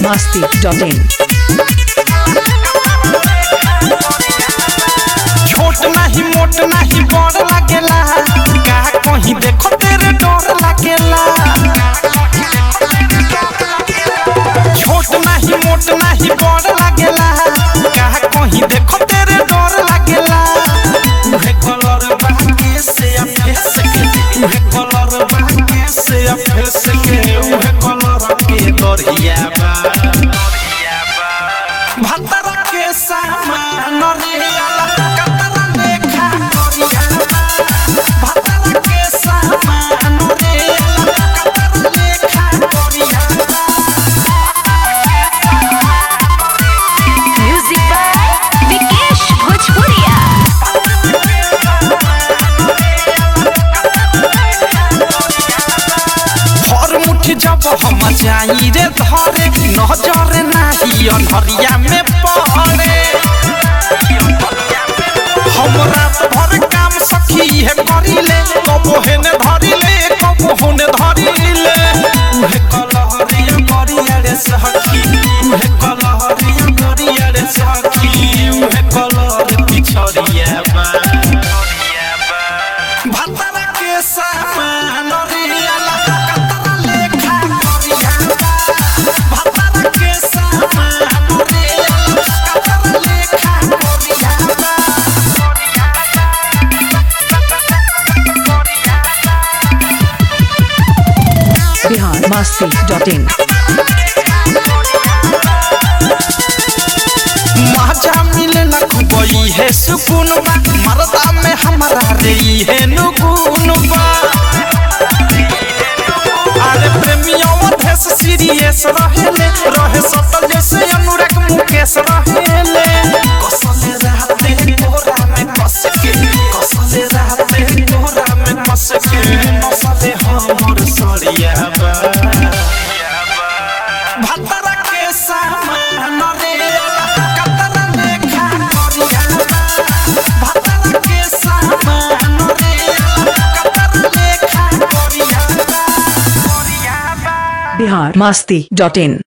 masti.in. छोट नाही मोट नाही बड़ लागेला का कहीं देखो तेरे डर लागेला छोट नाही मोट नाही बड़ लागेला का कहीं देखो तेरे डर लागेला उहे कलर बाके से आ फेस के उहे कलर बाके से आ फेस के उहे कलर के दरिया बा भतर के सामान रियाला कतरा लेखा करिया भतर के सामान रियाला कतरा लेखा करिया Music by Vikesh Bhojpuria. हर मुट्ठी जब हम जाई रे धरे नजर नाही अनहरिया में पड़े हम रात भर काम सखी है करिले कबो हेने धरिले कबो होने धरिले उहे कलहरिया करिया रे सखी उहे कलहरिया करिया रे सखी उहे कलहर पिछड़िया बा भतरा के सामान रियाला कतरा लेखा करिया भतरा के सामान रियाला कतरा लेखा करिया Bihar masti.in. मजा मिले न खुबई है सुकून बा मरदा में हमारा रे है नुगुन बा अरे प्रेमियों देश सीरियस रहेले रहे सटल जैसे अनुराग मुकेश रहेले कसले रहते तोरा में कस के कसले रहते तोरा में कस के नसले हमर सरिया बा भतरा के सामान रियाला कतरा लेखा करिया भतरा के सामान रियाला कतरा लेखा करिया Bihar masti.in.